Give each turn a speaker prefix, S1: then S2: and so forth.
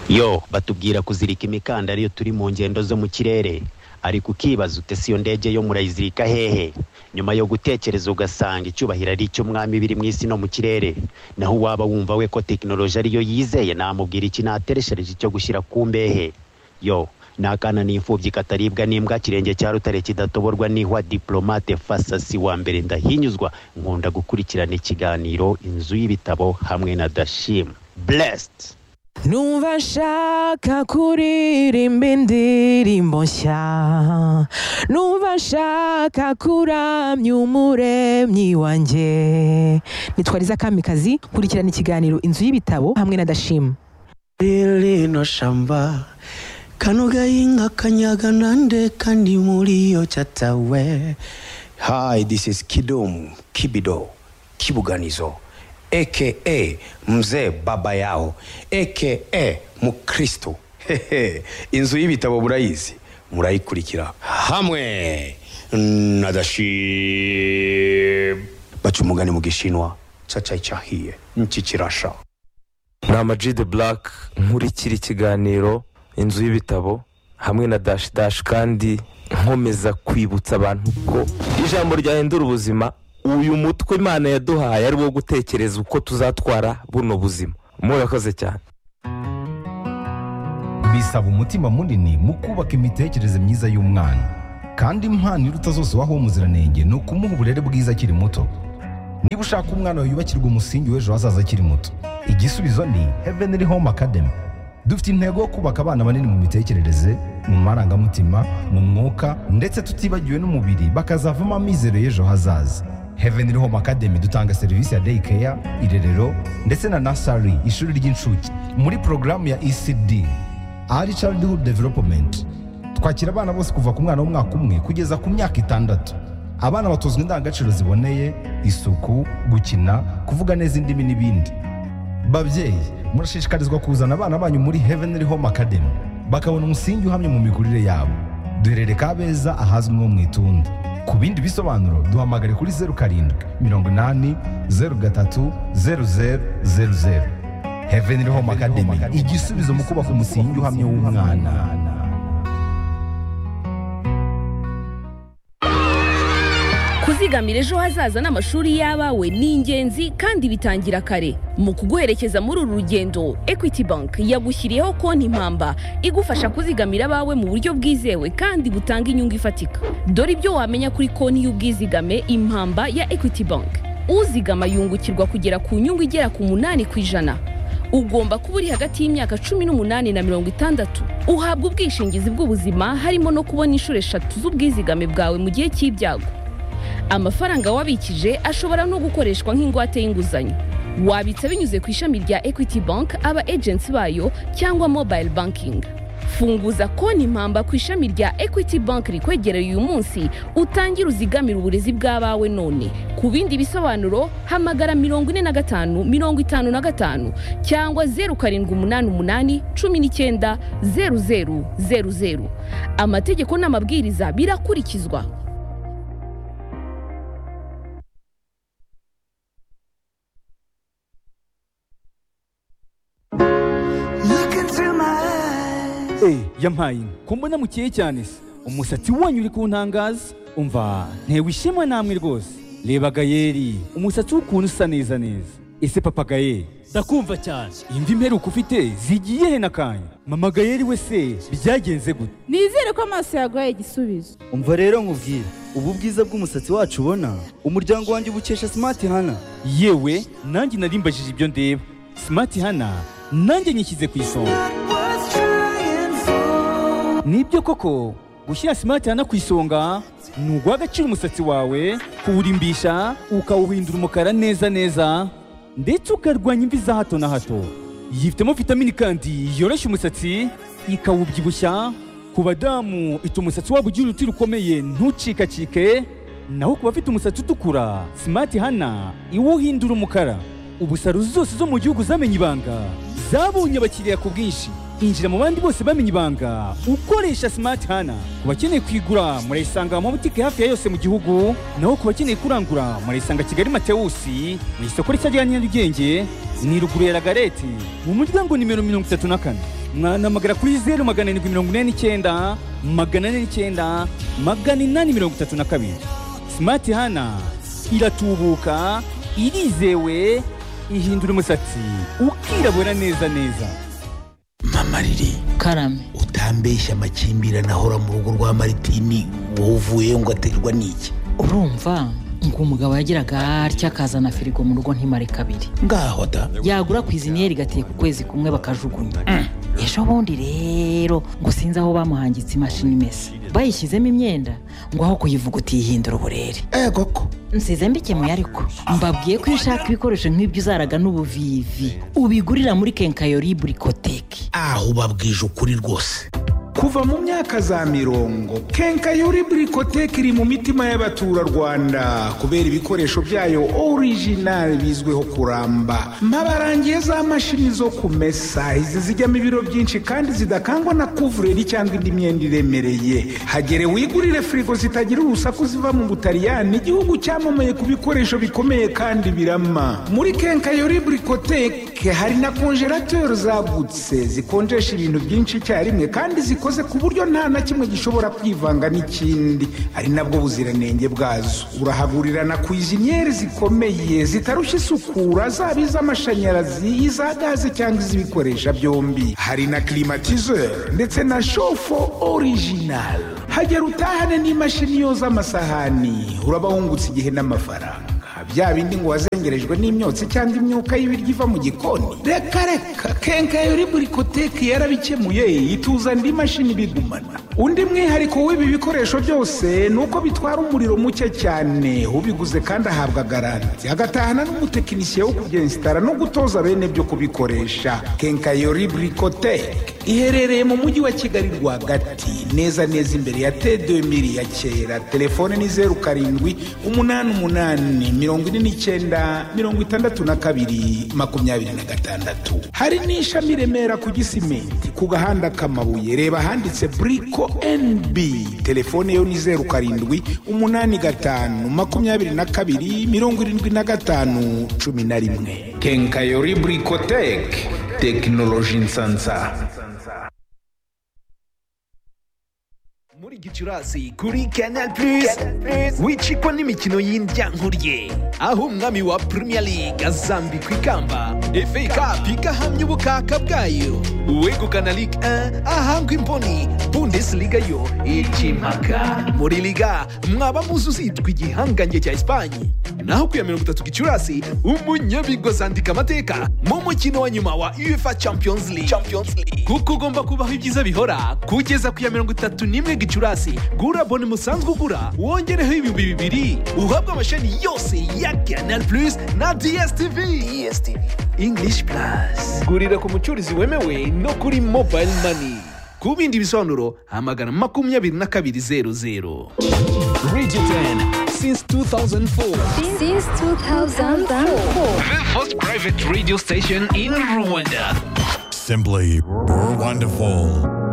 S1: yo batubwira kuzirika imikandara iyo turi mu ngendo zo mu kirere ariko ukibaza ute si iyo ndege yo murayizirika hehe nyuma yo gutekereza ugasanga icyubahiro ari icy'umwami biri mu isi no mu kirere naho uwaba wumva we ko tekinoloji ariyo yizeye namubwira iki natereshereje icyo gushyira ku mbehe yo ni akana n'imfubyi kataribwa n'imbwa kirenge cya rutare kidatoborwa n'ihwa diplomate fasasi wa mbere ndahinyuzwa nkunda gukurikirana ikiganiro inzu y'ibitabo hamwe na dashim blessed
S2: Numva nshaka kuririmba indirimbo nshya Numva nshaka kuramya umuremyi wanjye nitwariza kamikazi kurikirana ikiganiro inzu y'ibitabo hamwe na dashima
S3: rino shamba kano gahinga kanyaga nande kandi muri iyo cyatawe
S4: Hi, this is Kidum Kibido Kibuganizo aka mzee baba yao aka mukristo Hehe, inzu y'ibitabo murayizi murayikurikira hamwe na dashim baca umugani mu gishinwa cacayi cahiye niki kirasha
S5: ni amaji de burake nkurikira ikiganiro inzu y'ibitabo hamwe na dashi dashi kandi nkomeza kwibutsa abantu ko ijambo ryahindura ubuzima uyu mutwe imana yaduhaye ari wo gutekereza uko tuzatwara buno buzima murakoze cyane
S6: bisaba umutima munini mu kubaka imitekerereze myiza y'umwana kandi impano iruta zose waho umuziranenge ni ukumuha uburere bwiza akiri muto niba ushaka umwana wawe yubakirwa umusingi w'ejo hazaza akiri muto igisubizo ni heavenly home academy dufite intego yo kubaka abana banini mu mitekerereze mu marangamutima mu mwuka ndetse tutibagiwe n'umubiri bakazavamo amizero y'ejo hazaza heavenly home academy dutanga serivisi ya day care irerero ndetse na nasari ishuri ry'incuke muri porogaramu ya ecd early childhood development twakira abana bose kuva ku mwana w'umwaka umwe kugeza ku myaka itandatu abana batozwa indangagaciro ziboneye isuku gukina kuvuga neza indimi n'ibindi babyeyi murashishikarizwa kuzana abana banyu muri heavenly home academy bakabona umusingi uhamye mu mikurire yabo duherere kabeza ahazwi nko mu itunda ku bindi bisobanuro duhamagare kuri zeru karindwi mirongo inani zeru gatatu zeru zeru zeru zeru heavenly home academy igisubizo mu kubaka umusingi uhamye w'umwana
S7: kuzigamira ejo hazaza n'amashuri y'abawe ni ingenzi kandi bitangira kare mu kuguherekeza muri uru rugendo equity bank yagushyiriyeho konti impamba igufasha kuzigamira abawe mu buryo bwizewe kandi butanga inyungu ifatika dore ibyo wamenya kuri konti y'ubwizigame impamba ya equity bank uzigama yungukirwa kugera ku nyungu igera ku munani ku ijana ugomba kuba uri hagati y'imyaka cumi n'umunani na mirongo itandatu uhabwa ubwishingizi bw'ubuzima harimo no kubona inshuro eshatu z'ubwizigame bwawe mu gihe cy'ibyago amafaranga wabikije ashobora no gukoreshwa nk'ingwate y'inguzanyo wabitsa binyuze ku ishami rya equity bank aba agency bayo cyangwa mobile banking funguza konti impamba ku ishami rya equity bank rikwegereye uyu munsi utangire uzigamire uburezi bw'abawe none ku bindi bisobanuro hamagara mirongo ine na gatanu mirongo itanu na gatanu cyangwa zeru karindwi umunani umunani cumi n'icyenda zeru zeru zeru zeru amategeko n'amabwiriza birakurikizwa
S8: Look into my eyes.
S9: Eh, yampaye inka. ko mbona mukeye cyane se umusatsi wanyu uri kuntangaza umva ntewe ishema namwe rwose reba gayeri umusatsi w'ukuntu usa neza neza ese papa gayeri ndakumva cyane imvi imperuka ufite zigiye he n'akanya mama gayeri we se byagenze gute
S10: nizere ko amaso yaguhaye igisubizo
S11: umva rero nkubwire ubu bwiza bw'umusatsi wacu ubona umuryango wanjye ubukesha simati hana
S9: yewe nanjye narimbajije ibyo ndeba simati hana nanjye nyishyize ku isonga nibyo koko gushyira simati hana ku isonga ni uguha agaciro umusatsi wawe kuwurimbisha ukawuhindura umukara neza neza ndetse ukarwanya imvi za hato na hato yifitemo vitamini kandi yoroshya umusatsi ikawubyibushya ku badamu ituma umusatsi wabo ugira uruti rukomeye ntucikacike naho ku bafite umusatsi utukura simati hana iwuhindura umukara ubusaro zose zo mu gihugu zamenye ibanga zabonye abakiriya ku bwinshi
S12: injira mu bandi bose bamenye ibanga ukoresha smart hana ku bakeneye kwigura murayisanga mu mabutike hafi ya yose mu gihugu naho ku bakeneye kurangura murayisanga kigali matewusi mu isoko rishya rya nyarugenge ni ruguru ya lagareti mu muryango nimero mirongo itatu na kane mwanamagana kuri zeru magana arindwi mirongo ine n'icyenda magana ane n'icyenda magana inani mirongo itatu na kabiri smart hana iratubuka irizewe ihindura umusatsi ukirabura neza neza
S4: mama riri karame utambeshya amakimbirane ahora mu rugo rwa maritini wowe uvuyeyo ngo aterwa n'iki
S13: urumva ngo umugabo yagiraga atya akazana firigo mu rugo ntimare kabiri
S4: ngaho da
S13: yagura ku iziniyeri igateka ukwezi kumwe bakajugunya ejo bundi rero ngo sinzi aho bamuhangitse imashini imesa bayishyizemo imyenda ngo aho kuyivuga utihindura uburere
S4: ego ko
S13: nsize mbikemuye ariko mbabwiye ko iyo ushaka ibikoresho nk'ibyo uzaraga n'ubuvivi ubigurira muri kenkayori burikoteki
S4: aho ubabwije ukuri rwose
S9: kuva mu myaka za mirongo kenkayori burikoteke iri mu mitima y'abaturarwanda kubera ibikoresho byayo orijinali bizwiho kuramba mbabarangiye za mashini zo kumesa izi zijyamo ibiro byinshi kandi zidakangwa na kuvureri cyangwa indi myenda iremereye hagere wigurire firigo zitagira urusaku ziva mu butaliyani igihugu cyamamaye ku bikoresho bikomeye kandi birama muri kenkayori burikoteke hari na konjerateri zagutse zikonjesha ibintu byinshi icyarimwe kandi zikora zikoze ku buryo nta na kimwe gishobora kwivanga n'ikindi ari nabwo buziranenge bwazo urahagurirana ku ijinyeri zikomeye zitarushya isukura zaba iz'amashanyarazi iza gaze cyangwa iz'ibikoresha byombi hari na kirimatizeri ndetse na shofo orijinali hagera utahane n'imashini yoza amasahani uraba wungutse igihe n'amafaranga bya bindi ngo wazengerejwe n'imyotsi cyangwa imyuka y'ibiryo iva mu gikoni reka reka kenkayori burikoteki yarabikemuye ituza indi mashini bigumana undi mwihariko w'ibi bikoresho byose ni uko bitwara umuriro muke cyane ubiguze kandi ahabwa garanti agatahana n'umutekinisiye wo kubyensitara no gutoza bene byo kubikoresha kenkayori burikoteki iherereye mu mujyi wa kigali rwagati neza neza imbere ya tedemiri ya kera telefone ni zeru karindwi umunani umunani mirongo ine n'icyenda mirongo itandatu na kabiri makumyabiri na gatandatu hari n'ishami remera ku gisimenti ku gahanda k'amabuye reba ahanditse buriko nb telefone yo ni zeru karindwi umunani gatanu makumyabiri na kabiri mirongo irindwi na gatanu cumi na rimwe kenkayori burikoteke tekinoloji nsansa
S6: muri gicurasi kuri canal plus wicikwa n'imikino y'indyankurye aho umwami wa premier league azambikwa ikamba fa cup igahamya ubukaka bwayo uwegukana ligue 1 ahangwa imboni bundesliga yo ikimaka muri liga mwaba muzi uzitwa igihangange cya esipanye naho ku ya mirongo itatu gicurasi umunyabigo azandika amateka mu mukino wa nyuma wa uefa champions league, champions league. kuko ugomba kubaho ibyiza bihora kugeza ku ya mirongo itatu n'imwe gicurasi gura bone musanzwe ugura wongereho ibihumbi bibiri uhabwe amashami yose ya canal plus na dstv dstv english plus gurira ku mucuruzi wemewe no kuri mobile money ku bindi bisobanuro hamagara makumyabiri na kabiri zeru zeru
S5: Regiten since 2004.
S14: Since 2004.
S5: The first private radio station in Rwanda.
S15: Simply wonderful.